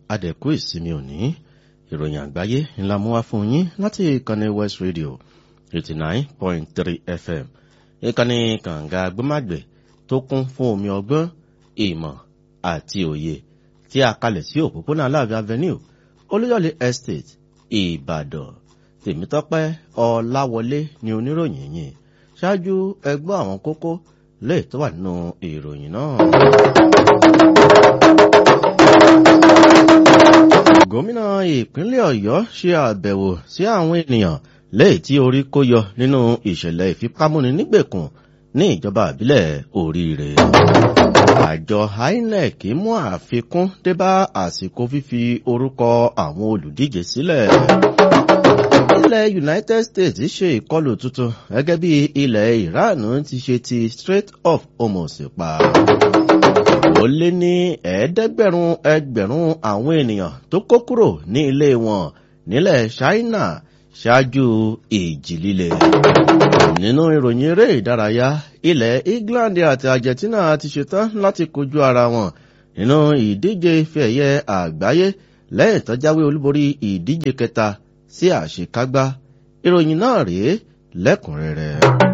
adẹ̀kú ìsinmi òní ìròyìn àgbáyé ńlá mú wá fún yín láti ìkànnì west radio eighty nine point three fm ìkànnì kànga gbọ́màgbẹ̀ tó kún fún omi ọgbọ́n ìmọ̀ àti òye tí a kalẹ̀ sí òpópónà aláàbí avenue olúyọ̀lé estate ìbàdàn tèmítọ́pẹ́ ọláwọlé ni oníròyìn yìí ṣáájú ẹgbọ́ àwọn kókó lè tó wà nínú ìròyìn náà. gómìnà ìpínlẹ̀ ọ̀yọ́ ṣe àbẹ̀wò sí àwọn ènìyàn lẹ́yìn tí orí kó yọ nínú ìṣẹ̀lẹ̀ ìfipámúni nígbèkùn ní ìjọba àbílẹ̀ oríire. àjọ inec mú àfikún débá àsìkò fífi orúkọ àwọn olùdíje sílẹ̀. ilẹ̀ united states ṣe ìkọlù tuntun gẹ́gẹ́ bí ilẹ̀ iran ti ṣe ti strait of hormuz pa ó lé ní ẹ̀ẹ́dẹ́gbẹ̀rún ẹgbẹ̀rún àwọn ènìyàn tó kó kúrò ní ilé wọn nílẹ̀ china ṣáájú ìjì líle. nínú ìròyìn eré ìdárayá ilẹ̀ england àti argentina ti ṣetán láti kojú ara wọn nínú ìdíje ife ẹ̀yẹ àgbáyé lẹ́yìn tó jáwé olúborí ìdíje kẹta sí àṣekágbá ìròyìn náà rèé lẹ́kùnrẹ́rẹ́.